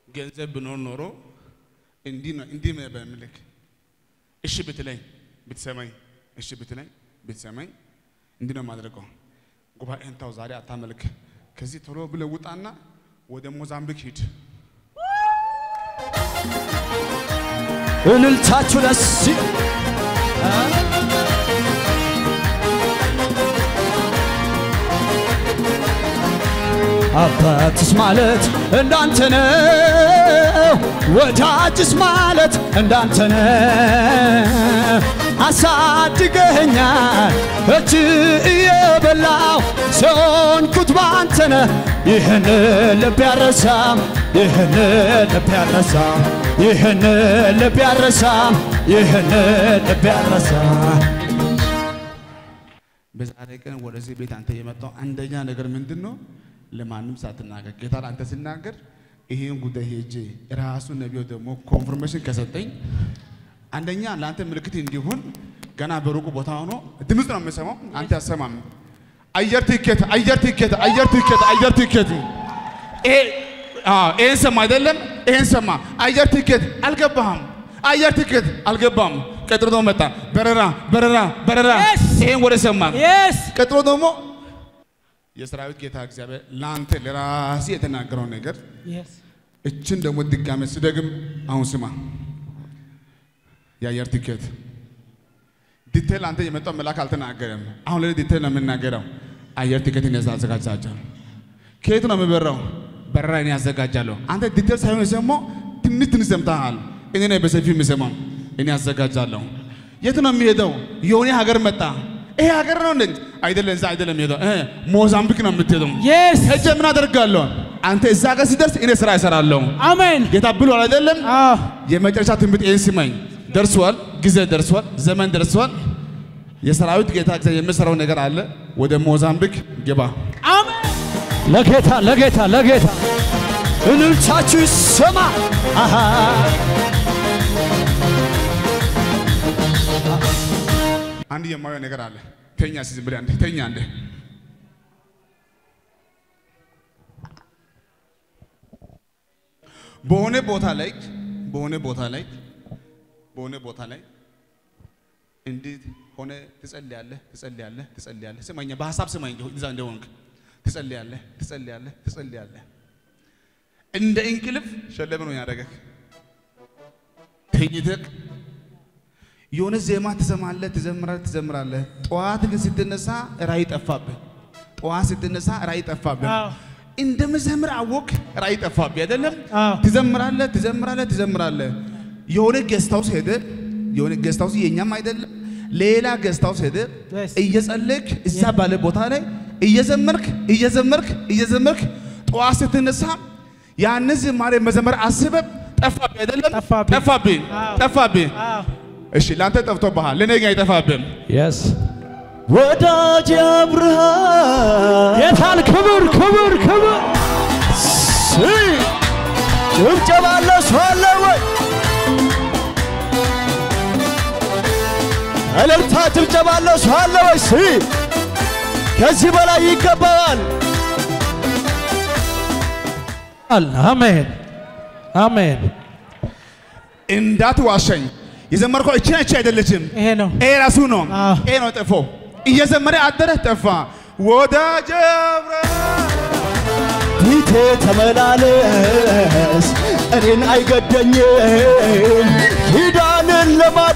ገንዘብ ብኖር ኖሮ እንዲህ ነው እንዲህ ነበር የምልክ። እሺ ብትለኝ ብትሰማኝ፣ እሺ ብትለኝ ብትሰማኝ እንዲህ ነው የማደርገው። ጉባኤን ተው ዛሬ አታመልክ። ከዚህ ቶሎ ብለህ ውጣና ወደ ሞዛምቢክ ሂድ። እልልታችሁ ደስ ይል። አባትስ ማለት እንዳንተ ነው፣ ወዳጅስ ማለት እንዳንተ ነው። አሳድገኸኛል እጅ እየበላው ሰንኩት ባንተ ነህ። ይህን ልብ ያረሳም ይህን ልብ ያረሳም ይህን ልብ ያረሳም ይህን ልብ ያረሳም በዛሬ ቀን ወደዚህ ቤት አንተ የመጣው አንደኛ ነገር ምንድን ነው? ለማንም ሳትናገር ጌታ አንተ ሲናገር ይሄን ጉዳይ ሄጄ ራሱ ነቢዩ ደግሞ ኮንፍርሜሽን ከሰጠኝ አንደኛ ለአንተ ምልክት እንዲሆን ገና በሩቁ ቦታ ሆኖ ድምፅ ነው የምሰማው፣ አንተ አሰማም። አየር ትኬት፣ አየር ትኬት፣ አየር ትኬት፣ አየር ትኬት። ይሄ አዎ፣ ይሄን ሰማ አይደለም? ይሄን ሰማ። አየር ትኬት አልገባህም። አየር ትኬት አልገባም። ቀጥሎ ደግሞ መጣ በረራ፣ በረራ፣ በረራ። Yes! ይሄን ወደ ሰማ Yes. ቀጥሎ ደግሞ የሰራዊት ጌታ እግዚአብሔር ለአንተ ለራሴ የተናገረው ነገር Yes. እችን ደግሞ ድጋሜ ስደግም አሁን ስማ። የአየር ትኬት ዲቴል አንተ የመጣው መልአክ አልተናገረም። አሁን ላይ ዲቴል ነው የምናገረው። አየር ትኬት እኔ አዘጋጃለሁ። ከየት ነው የምበራው? በረራ እኔ አዘጋጃለሁ። አንተ ዲቴል ሳይሆን የሰማው ትንሽ ትንሽ ሰምተሃል። እኔ ነኝ በሰፊው የምሰማው። እኔ አዘጋጃለሁ። የት ነው የሚሄደው? የሆነ ሀገር መጣ። ይሄ ሀገር ነው እንዴ? አይደለም፣ እዛ አይደለም የሚሄደው። እ ሞዛምቢክ ነው የምትሄደው። Yes. ሄጄ ምን አደርጋለሁ? አንተ እዛ ጋር ሲደርስ እኔ ስራ እሰራለሁ። Amen. ጌታ ብሏል አይደለም? Ah. የመጨረሻ ትንቢት ይህን ስማኝ። ደርሷል፣ ጊዜ ደርሷል፣ ዘመን ደርሷል። የሰራዊት ጌታ እግዚአብሔር የምሰራው ነገር አለ። ወደ ሞዛምቢክ ግባ። Amen. ለጌታ ለጌታ ለጌታ እልልታችሁ ይሰማ። አሃ አንድ የማየው ነገር አለ። ተኛ እስኪ ዝም ብለህ አንዴ ተኛ አንዴ። በሆነ ቦታ ላይ በሆነ ቦታ ላይ በሆነ ቦታ ላይ እንዲህ ሆነ ትጸልያለህ፣ ትጸልያለህ፣ ትጸልያለህ። ስማኝ፣ በሀሳብ ስማኝ፣ እዛ እንደሆንክ ትጸልያለህ፣ ትጸልያለህ፣ ትጸልያለህ። እንደ እንቅልፍ ሸለብ ነው ያደረገህ። ተኝተህ የሆነ ዜማ ትሰማለህ፣ ትዘምራለህ፣ ትዘምራለህ። ጠዋት ግን ስትነሳ ራእይ ጠፋብህ። ጠዋት ስትነሳ ራእይ ጠፋብህ። አዎ። እንደምዘምር አወቅ፣ ራእይ ጠፋብህ አይደለም? አዎ። ትዘምራለህ፣ ትዘምራለህ፣ ትዘምራለህ። የሆነ ጌስት ሃውስ ሄደ፣ የሆነ ጌስት ሃውስ የኛም አይደለም፣ ሌላ ጌስት ሃውስ ሄደ። Yes. እየጸለይክ እዛ ባለ ቦታ ላይ እየዘመርክ እየዘመርክ እየዘመርክ ጠዋት ስትነሳ ያንን ዝማሬ መዘመር አስበህ ጠፋብህ አይደለም? ጠፋብኝ። ጠፋብህ አዎ። ጠፋብህ። Ah. እሺ ለአንተ ጠፍቶብሃል፣ ለእኔ ግን አይጠፋብህም። የስ ወዳጅ አብርሃም ጌታን ክብር ክብር ክብር ሲ ጭብጨባ አለ ሰው አለ ወይ? እልልታ ጭብጨባ አለ ሰው አለ ወይ? ሲ ከዚህ በላይ ይገባዋል። አሜን አሜን። እንዳትዋሸኝ። የዘመርከው እቺ እቺ አይደለችም፣ ይሄ ነው። ይሄ ራሱ ነው። አዎ። ይሄ ነው ጠፎ እየዘመረ አደረ ጠፋ። ወዳጄ አብርሃም ፊቴ ተመላለስ እኔን አይገደኝም ኪዳንን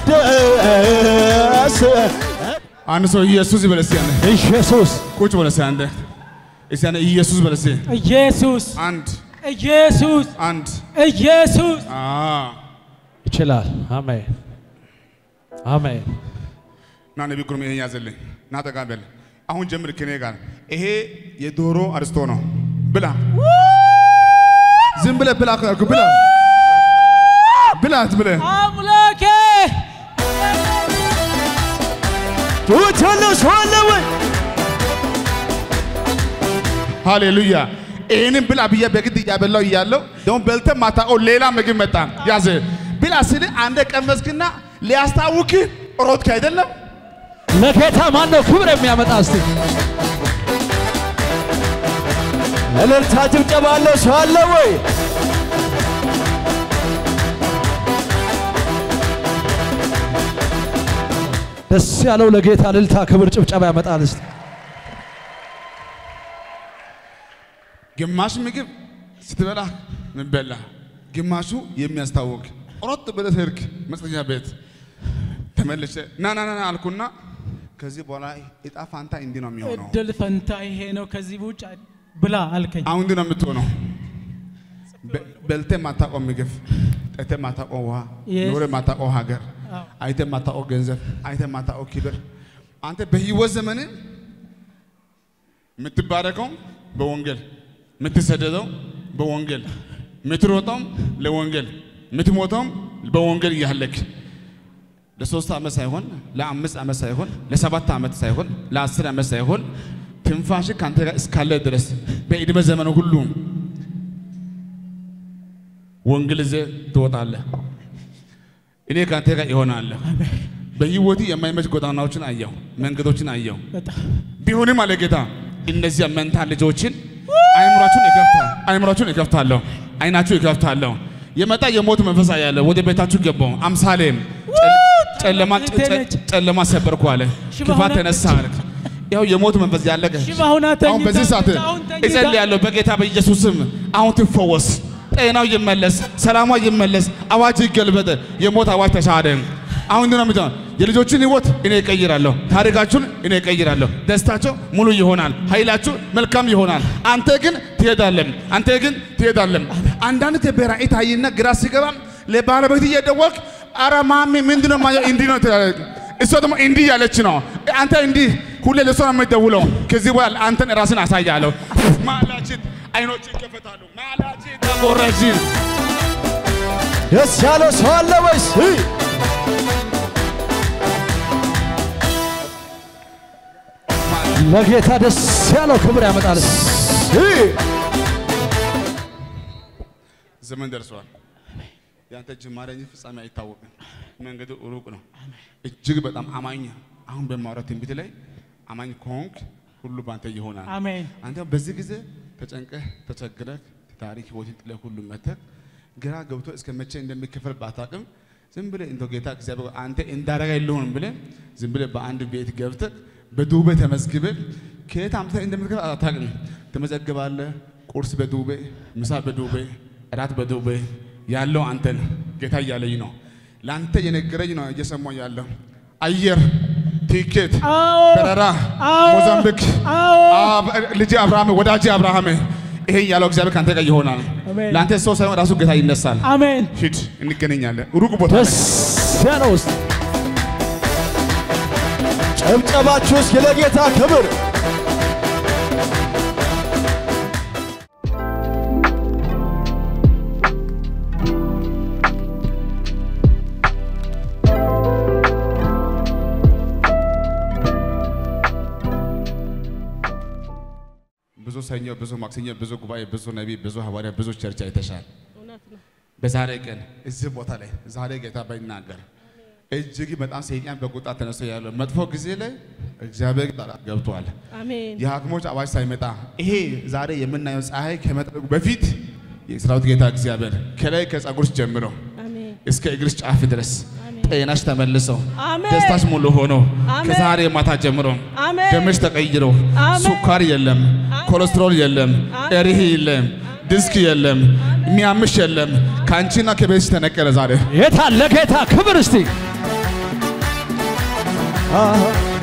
ለማደስ አንድ ሰው ኢየሱስ ይበል እስኪ አንዴ። ኢየሱስ ቁጭ በል እስኪ አንዴ። እስኪ አንዴ ኢየሱስ በል እስኪ። ኢየሱስ አንድ ኢየሱስ አንድ ኢየሱስ አ ይችላል። አሜን አሜን። ና ነቢ ግሩም ይሄን ያዘልኝ። ና ጠጋ በል። አሁን ጀምር ከኔ ጋር። ይሄ የዶሮ አርስቶ ነው። ብላ ዝም ብለህ ብላ ካልኩ ብላ ብላት ብለህ አምላኬ ትውትልስ ሆነ ወይ ሃሌሉያ። ይህንን ብላ ብዬ በግድ እያበላው እያለው ደግሞ በልተህ ማታውቀው ሌላ ምግብ መጣ። ያዘ ብላ ስል አንደ ቀመስክና ሊያስታውክህ ሮጥክ አይደለም? ለጌታ ማን ነው ክብር የሚያመጣ? እስቲ እልልታ ጭብጨባ አለ ሰው አለ ወይ? ደስ ያለው ለጌታ እልልታ፣ ክብር፣ ጭብጨባ ያመጣል። እስቲ ግማሽ ምግብ ስትበላ ምበላ፣ ግማሹ የሚያስታውቅ ሮጥ ብለህ ሄድክ መጸኛ ቤት ተመልሼ ና ና ና ና አልኩና ከዚህ በኋላ እጣ ፋንታ እንዲህ ነው የሚሆነው። እድል ፈንታ ይሄ ነው። ከዚህ ውጭ ብላ አልከኝ። አሁን እንዲህ ነው የምትሆነው። በ- በልተህ የማታውቀው ምግብ፣ ጠጥተህ የማታውቀው ውሃ፣ Yes. ኖረህ የማታውቀው ሀገር፣ አዎ። አይተህ የማታውቀው ገንዘብ፣ አይተህ የማታውቀው ክብር። አንተ በህይወት ዘመን የምትባረከው በወንጌል፣ የምትሰደደው በወንጌል፣ የምትሮጠውም ለወንጌል፣ የምትሞተውም በወንጌል እያለክ ለሶስት ዓመት ሳይሆን ለአምስት ዓመት ሳይሆን ለሰባት ዓመት ሳይሆን ለአስር ዓመት ሳይሆን ትንፋሽ ከአንተ ጋር እስካለ ድረስ በዕድሜ ዘመን ሁሉ ወንጌል ይዘህ ትወጣለህ። እኔ ከአንተ ጋር ይሆናለሁ። በህይወቴ የማይመች ጎዳናዎችን አየሁ፣ መንገዶችን አየሁ። በጣም ቢሆንም አለ ጌታ እነዚያ መንታ ልጆችን አይምሯችሁን ይከፍታል፣ አይምሯችሁን ይከፍታለሁ፣ አይናችሁ ይከፍታለሁ። የመጣ የሞት መንፈስ ያለ ወደ ቤታችሁ ገባው። አምሳሌም ጨለማ ቴነች። ጨለማ ሰበርኩ አለ። ሽባ ክፋት ሆና- ተነሳ አለ። ያው የሞት መንፈስ ያለቀ ሽባ ሆና አሁን ተኝታ- በዚህ ሰዓት አሁን ተኝታ- እጸልያለሁ በጌታ በኢየሱስም አሁን ትፈወስ፣ ጤናው ይመለስ፣ ሰላሟ ይመለስ፣ አዋጅ ይገልበጥ፣ የሞት አዋጅ ተሻረ። አሁን እንዲህ ነው የምትሆነው። የልጆችን ህይወት እኔ እቀይራለሁ፣ ታሪካችሁን እኔ እቀይራለሁ። ደስታቸው ሙሉ ይሆናል፣ ኃይላችሁ መልካም ይሆናል። አንተ ግን ትሄዳለም፣ አንተ ግን ትሄዳለም። አንዳንድ በራእይ ታይና ግራ ሲገባ ለባለቤት እየደወልክ ኧረ ማሚ ምንድን ነው የማየው? እንዲህ ነው ትላለች። እሷ ደግሞ እንዲህ ያለች ነው። አንተ እንዲህ ሁሌ ለእሷ ነው የምትደውለው። ከዚህ በኋላ አንተን ራስን አሳያለሁ። ማላችን አይኖች ይከፈታሉ። ማላችን ተቆረችን ደስ ያለው ሰው አለ ወይስ? ለጌታ ደስ ያለው ክብር ያመጣል። ዘመን ደርሷል። ያንተ ጅማሬ እንጂ ፍጻሜ አይታወቅም። መንገዱ ሩቅ ነው። እጅግ በጣም አማኝ አሁን በማውራት ትንቢት ላይ አማኝ ከሆንክ ሁሉ ባንተ ይሆናል። አሜን። አንተ በዚህ ጊዜ ተጨንቀህ ተቸግረህ ታሪክ ህይወትን ጥለህ ሁሉ መተህ ግራ ገብቶ እስከ መቼ እንደሚከፈል ባታውቅም ዝም ብለህ እንደው ጌታ እግዚአብሔር አንተ እንዳረጋ የለውም ብለህ ዝም ብለህ በአንድ ቤት ገብተህ በዱቤ ተመዝግበህ ከየት አምጥተህ እንደምትከፍል አታውቅም። ትመዘግባለህ። ቁርስ በዱቤ፣ ምሳ በዱቤ፣ እራት በዱቤ ያለው አንተን ጌታ እያለኝ ነው። ለአንተ የነገረኝ ነው እየሰማሁ ያለው አየር ቲኬት አዎ በረራ አዎ ሞዛምቢክ አዎ አብ- ልጅ አብርሃም ወዳጅ አብርሃም ይሄ ያለው እግዚአብሔር ከአንተ ጋር ይሆናል። አሜን። ለአንተ ሰው ሳይሆን ራሱ ጌታ ይነሳል። አሜን። ሂድ፣ እንገናኛለን ሩቅ ቦታ ላይ። ደስ ያለው ውስጥ ጨብጨባችሁ እስኪ ለጌታ ክብር ብዙ ሰኞ፣ ብዙ ማክሰኞ፣ ብዙ ጉባኤ፣ ብዙ ነቢይ፣ ብዙ ሐዋርያ፣ ብዙ ቸርች አይተሻል። እውነት ነው። በዛሬ ቀን እዚህ ቦታ ላይ ዛሬ ጌታ ባይናገር እጅግ በጣም ሰይጣን በቁጣ ተነስቶ ያለው መጥፎ ጊዜ ላይ እግዚአብሔር ጣልቃ ገብቷል። አሜን የሐኪሞች አዋጅ ሳይመጣ ይሄ ዛሬ የምናየው ፀሐይ ከመጥለቁ በፊት የሰራዊት ጌታ እግዚአብሔር ከላይ ከጸጉርሽ ጀምሮ አሜን እስከ እግርሽ ጫፍ ድረስ አሜን ጤናሽ ተመልሰው አሜን ደስታሽ ሙሉ ሆኖ አሜን። ከዛሬ ማታ ጀምሮ አሜን ደምሽ ተቀይሮ አሜን። ሱካር የለም፣ ኮሌስትሮል የለም፣ አሜን። እሪህ የለም፣ ዲስክ የለም፣ የሚያምሽ የለም። ከአንቺና ከቤትሽ ተነቀለ ዛሬ የታ ለጌታ ክብር እስቲ አሃ።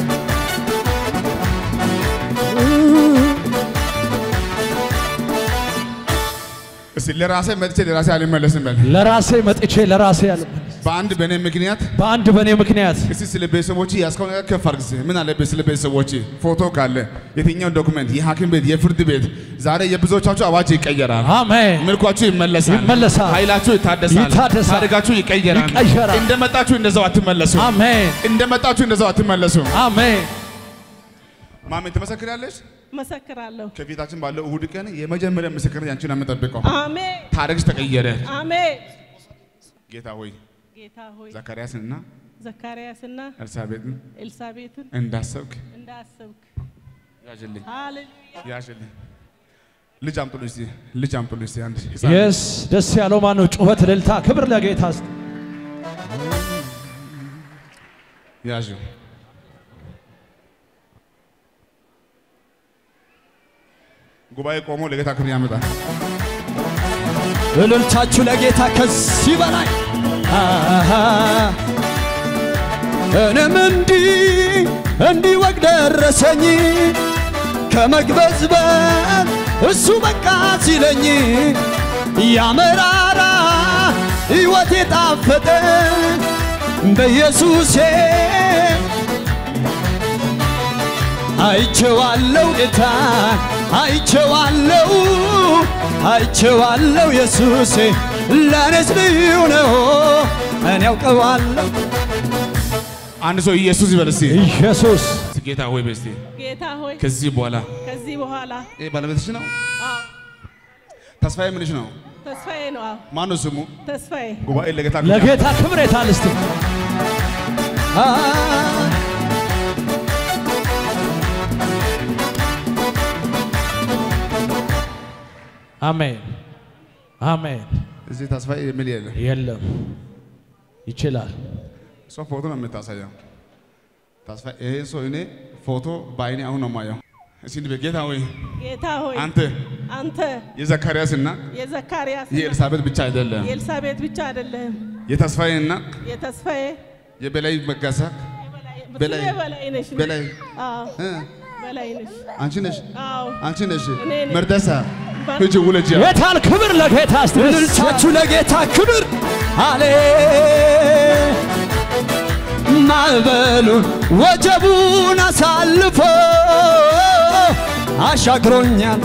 እስቲ ለራሴ መጥቼ ለራሴ አልመለስም በል። ለራሴ መጥቼ ለራሴ ያለ በአንድ በእኔ ምክንያት በአንድ በእኔ ምክንያት እስቲ ስለ ቤተሰቦች ያስከው ነገር ከፍ አድርግ። እስቲ ምን አለበት ስለ ቤተሰቦች ፎቶ ካለ የትኛው ዶክመንት፣ የሐኪም ቤት፣ የፍርድ ቤት ዛሬ የብዙዎቻችሁ አዋጅ ይቀየራል። አሜን ምልኳችሁ ይመለሳል፣ ይመለሳል። ኃይላችሁ ይታደሳል፣ ይታደሳል። ታሪካችሁ ይቀየራል። ይቀየራል። እንደመጣችሁ እንደዛው አትመለሱ። አሜን እንደመጣችሁ እንደዛው አትመለሱ። አሜን ማሜ ትመሰክራለች። መሰክራለሁ። ከፊታችን ባለው እሁድ ቀን የመጀመሪያ ምስክርነት ያንቺን ነው የምጠብቀው። አሜን ታሪክሽ ተቀየረ። አሜን። ጌታ ሆይ ጌታ ሆይ ዘካርያስንና ዘካርያስና ኤልሳቤጥን ኤልሳቤጥን እንዳሰብክ እንዳሰብክ ያዥልኝ ሃሌሉያ ያዥልኝ። ልጅ አምጡልኝ እስቲ ልጅ አምጡልኝ እስቲ አንድ ህፃን የስ ደስ ያለው ማን ነው? ጩኸት፣ እልልታ፣ ክብር ለጌታ እስቲ ያዥ ጉባኤ ቆሞ ለጌታ ክብር ያመጣል። እልልታችሁ ለጌታ ከዚህ በላይ አሃ። እኔም እንዲህ እንዲህ ወግ ደረሰኝ ከመግበዝበዝ እሱ በቃ ሲለኝ ያመራራ ሕይወት የጣፈጠ በኢየሱሴ አይቼዋለሁ ጌታ አይቼዋለሁ አይቼዋለሁ ኢየሱሴ ለእኔስ ልዩ ነው እኔ ያውቀዋለሁ አንድ ሰው ኢየሱስ ይበል እስቲ። ኢየሱስ ጌታ ሆይ በስቲ ጌታ ሆይ ከዚህ በኋላ ከዚህ በኋላ ይሄ ባለቤትሽ ነው? አዎ ተስፋዬ ምንሽ ነው? ተስፋዬ ነው። አዎ ማነው ስሙ? ተስፋዬ ጉባኤ ለጌታ ክብር ለጌታ ክብር የታል እስቲ አ አሜን አሜን። እዚህ ተስፋዬ የሚል የለም። የለም ይችላል። እሷ ፎቶ ነው የምታሳየው። ተስፋ ይሄ ሰው እኔ ፎቶ በአይኔ አሁን ነው የማየው። እስኪ እንዲህ በጌታ ሆይ ጌታ ሆይ አንተ አንተ የዘካርያስ እና የዘካርያስ የኤልሳቤጥ ብቻ አይደለም የኤልሳቤጥ ብቻ አይደለም የተስፋዬ እና የተስፋዬ የበላይ መጋሳ ብዙ በላይ- በላይ ነሽ በላይ አዎ እ በላይ ነሽ አንቺ ነሽ አዎ አንቺ ነሽ እኔ ነኝ። መርደሳ በር- ሂጂ ውለጂ። የታል ክብር ለጌታ እስቲ እልልታችሁ ለጌታ ክብር አሌ ማዕበሉን ወጀቡን አሳልፎ አሻግሮኛል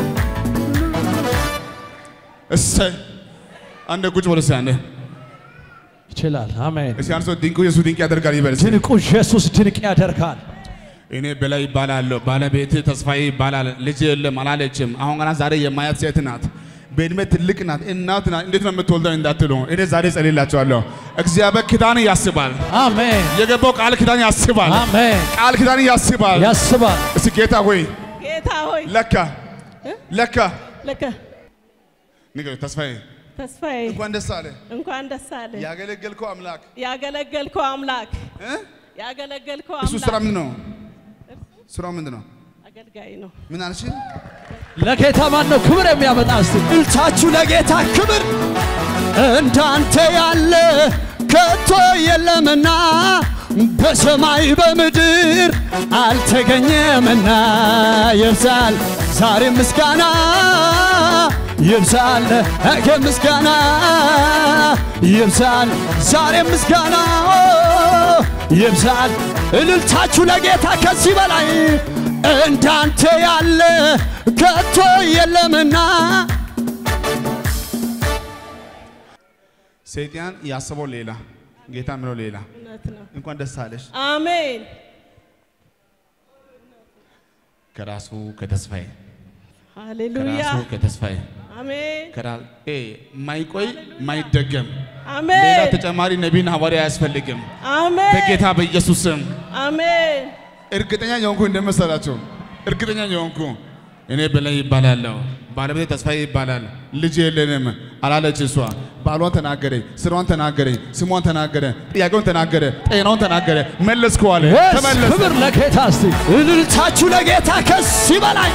እሰይ አንድ ቁጭ በል እስኪ አንዴ ይችላል። አሜን። እስኪ አንድ ሰው ድንቁ ኢየሱስ ድንቅ ያደርጋል ይበል እስኪ። ድንቁ ኢየሱስ ድንቅ ያደርጋል። እኔ በላይ ይባላለሁ፣ ባለቤት ተስፋዬ ይባላል። ልጅ የለም አላለችም። አሁን ገና ዛሬ የማያት ሴት ናት። በእድሜ ትልቅ ናት፣ እናት ናት። እንዴት ነው የምትወልደው እንዳትሉ እኔ ዛሬ ጸልላቸዋለሁ። እግዚአብሔር ኪዳን ያስባል። አሜን የገባው ቃል ኪዳን ያስባል። አሜን። ቃል ኪዳን ያስባል። ያስባል። እስኪ ጌታ ሆይ ጌታ ሆይ ለካ ለካ ለከ ንገረው ተስፋዬ ተስፋዬ እንኳን ደስ አለ እንኳን ደስ አለ ያገለገልከው አምላክ ያገለገልከው አምላክ እ? ያገለገልከው እሱ ስራ አምላክ ምንድን ነው? ስራው ምንድን ነው? አገልጋይ ነው። ምን አልሽ? ለጌታ ማን ነው ክብር የሚያመጣ እስቲ? እልልታችሁ ለጌታ ክብር እንዳንተ ያለ ከቶ የለምና በሰማይ በምድር አልተገኘምና ይብዛል ዛሬ ምስጋና ይብዛል ነገ ምስጋና ይብዛል ዛሬ ምስጋና ይብዛል እልልታችሁ ለጌታ ከዚህ በላይ እንዳንተ ያለ ከቶ የለምና ሰይጣን ያሰበው ሌላ፣ ጌታ ምለው ሌላ። እውነት ነው። እንኳን ደስ አለሽ። አሜን ከራሱ ከተስፋዬ ሃሌሉያ ከራሱ ከተስፋዬ አሜን ከራ ኤ ማይቆይ ማይደገም ሌላ አሜን ተጨማሪ ነቢይና ሐዋርያ አያስፈልግም። አሜን በጌታ በኢየሱስ ስም አሜን እርግጠኛ የሆንኩ እንደመሰላቸው እርግጠኛ የሆንኩ እኔ በላይ ይባላለሁ፣ ባለቤቴ ተስፋዬ ይባላል፣ ልጅ የለንም አላለች እሷ። ባሏን ተናገረ፣ ስራዋን ተናገረ፣ ስሟን ተናገረ፣ ጥያቄውን ተናገረ፣ ጤናውን ተናገረ። መለስከዋል፣ Yes! ተመለሰ። ክብር ለጌታ እስቲ። እልልታችሁ ለጌታ ከዚህ በላይ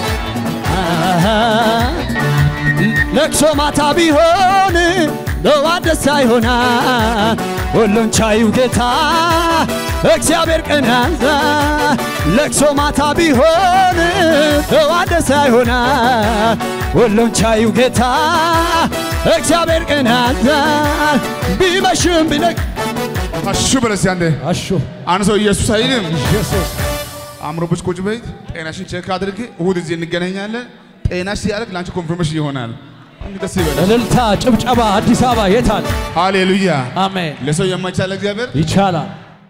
ለቅሶ ማታ ቢሆን ለዋት ደስታ ይሆናል። ሁሉን ቻዩ ጌታ እግዚአብሔር ቀን ያዛ ለቅሶ ማታ ቢሆን ለዋት ደስታ ይሆናል። ሁሉን ቻዩ ጌታ እግዚአብሔር ቀን ያዛ ቢመሽም ቢነግ አሹ በለስ ያንዴ አሹ አንድ ሰው ኢየሱስ አይልም። ኢየሱስ አእምሮብሽ ቁጭ በይ፣ ጤናሽን ቼክ አድርጊ። እሁድ እዚህ እንገናኛለን። ጤናሽ ሲያደርግ ለአንቺ ኮንፊርሜሽን ይሆናል። አንቺ ደስ ይበለሽ። እልልታ፣ ጭብጨባ አዲስ አበባ የታል? ሃሌሉያ። አሜን። ለሰው የማይቻል እግዚአብሔር ይቻላል።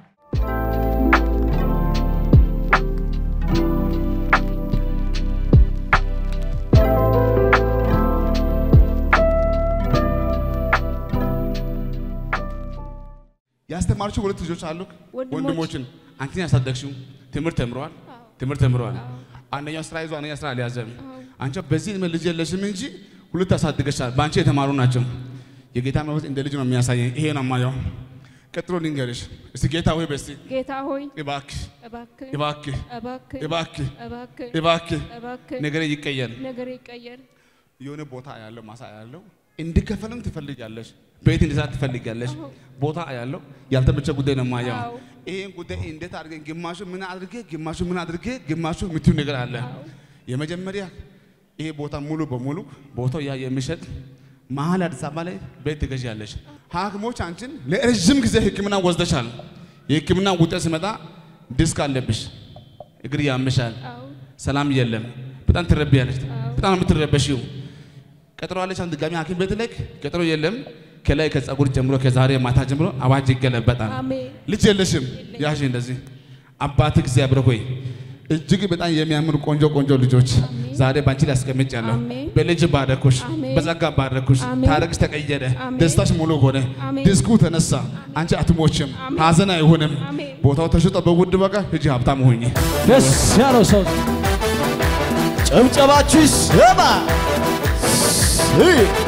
ያስተማርሽው ሁለት ልጆች አሉ ወንድሞች። ወንድሞችን አንቺን ያሳደግሽው ትምህርት ተምረዋል ትምህርት ተምረዋል አንደኛው ስራ ይዞ አንደኛው ስራ አልያዘም አንቺ በዚህ ዕድሜ ልጅ የለሽም እንጂ ሁለት ያሳድገሻል በአንቺ የተማሩ ናቸው የጌታ መንፈስ እንደ ልጅ ነው የሚያሳየኝ ይሄ ነው የማየው ቀጥሎ ልንገርሽ እስቲ ጌታ ሆይ በስቲ ጌታ ሆይ እባክህ እባክህ እባክህ እባክህ እባክህ እባክህ እባክህ እባክህ ነገሬ ይቀየር። ነገር ይቀየር። የሆነ ቦታ ያለው ማሳ ያለው እንዲከፈልም ትፈልጋለሽ፣ ቤት እንዲሰራ ትፈልጋለሽ። ቦታ ያለው ያልተመቸ ጉዳይ ነው የማየው። አዎ። ይሄን ጉዳይ እንዴት አድርገን ግማሹ ምን አድርጌ ግማሹ ምን አድርጌ ግማሹ የምትዩ ነገር አለ። የመጀመሪያ ይሄ ቦታ ሙሉ በሙሉ ቦታው ያ የሚሸጥ መሀል አዲስ አበባ ላይ ቤት ትገዣለሽ። ሐኪሞች አንቺን ለረዥም ጊዜ ሕክምና ወስደሻል። የሕክምና ውጤት ሲመጣ ዲስክ አለብሽ፣ እግር ያምሻል፣ አዎ ሰላም የለም፣ በጣም ትረቢያለሽ፣ በጣም ነው የምትረበሽው። ቀጠሮ አለች። አንድ ድጋሚ ሐኪም ቤት ልክ ቀጠሮ የለም። ከላይ ከጸጉር ጀምሮ ከዛሬ ማታ ጀምሮ አዋጅ ይገለበጣል። አሜን ልጅ የለሽም። ያሽ እንደዚህ አባት እግዚአብሔር ሆይ እጅግ በጣም የሚያምሩ ቆንጆ ቆንጆ ልጆች ዛሬ ባንቺ ላይ አስቀምጫለሁ። አሜን። በልጅ ባረኩሽ፣ አሜን። በጸጋ ባረኩሽ። አሜን። ታሪክሽ ተቀየረ፣ አሜን። ደስታሽ ሙሉ ሆነ፣ አሜን። ዲስኩ ተነሳ። አንቺ አትሞችም፣ አሜን። ሀዘን አይሆንም። አሜን። ቦታው ተሽጦ በውድ ዋጋ ሂጂ ሀብታም ሆኚ። ደስ ያለው ሰው ጭብጨባችሁ ይሰማ። ስ-